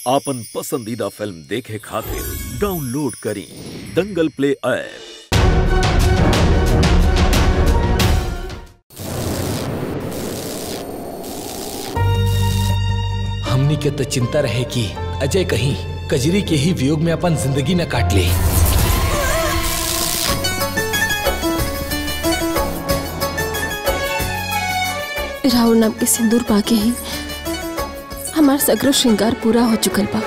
आपन पसंदीदा फिल्म देखे खातिर डाउनलोड करी दंगल प्ले ऐप हमनी के तो चिंता रहे कि अजय कहीं कजरी के ही वियोग में अपन जिंदगी न काट ले राहुल नाम के सिंदूर पाके ही हमार सगरो श्रृंगार पूरा हो चुकल बा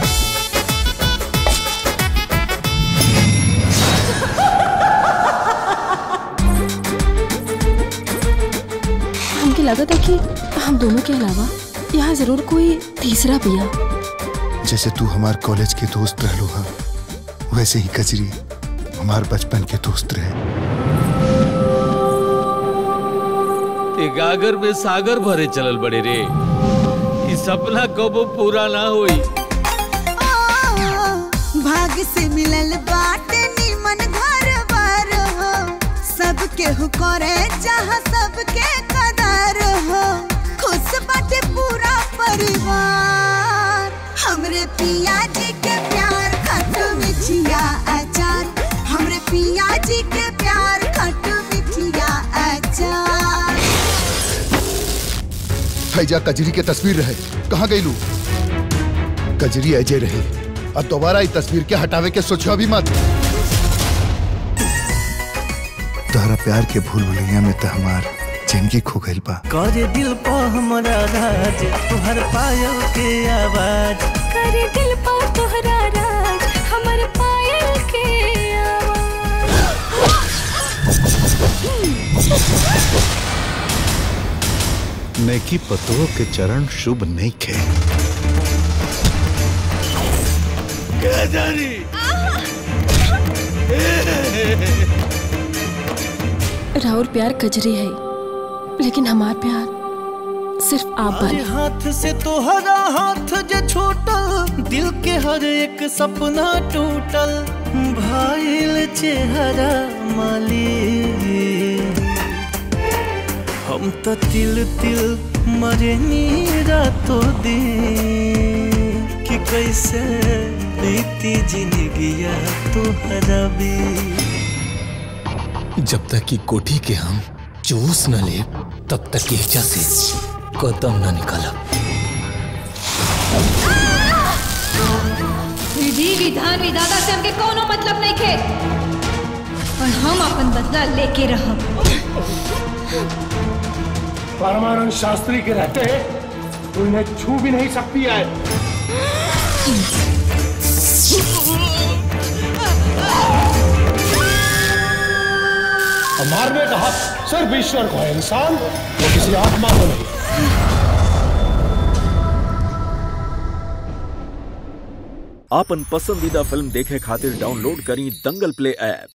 हमके लगा था कि हम दोनों के अलावा यहाँ जरूर कोई तीसरा पिया जैसे तू हमार कॉलेज के दोस्त रहलो हा वैसे ही कजरी हमार बचपन के दोस्त रहे ते गागर में सागर भरे चलल बड़े रे ई सपना कबो पूरा ना होई भाग से मिलल बाटे निमन घर बार हो सबके हु करे जहाँ सबके कदर हो खुश बाटे पूरा परिवार हमरे पिया जी के प्यार खट मिठिया अचार हमरे पिया जी के प्यार खट मिठिया अचार फैजा कजरी के तस्वीर रहे कहाँ गई लू कजरी अजय रहे अब दोबारा ये तस्वीर के हटावे के सोचो भी मत तोहरा प्यार के भूल भुलैया में तो हमार जिंदगी खो गइल बा करे दिल पा हमरा राज तुहर पायल के आवाज करे दिल पा तोहरा राज हमर पायल के नेकी पतों के चरण शुभ नहीं खे राहुल प्यार कजरी है लेकिन हमार प्यार सिर्फ आप अरे बानी हाथ से तोहरा हाथ जे छूटल दिल के हर एक सपना टूटल भाईल चेहरा माली हम तो तिल तिल मरे नीरा तो दी कि कैसे बीती जिंदगिया तोहरा भी जब तक कि कोठी के हम चूस न ले तब तक के एजा से कदम न निकालब विधि विधान विधाता से हमके कोनो मतलब नहीं खे और हम अपन बदला लेके रहब परमानंद शास्त्री के रहते तू इन्हें छू भी नहीं सकती है और मारने का हक सिर्फ ईश्वर को है इंसान वो किसी आत्मा को नहीं आपन पसंदीदा फिल्म देखे खातिर डाउनलोड करी दंगल प्ले ऐप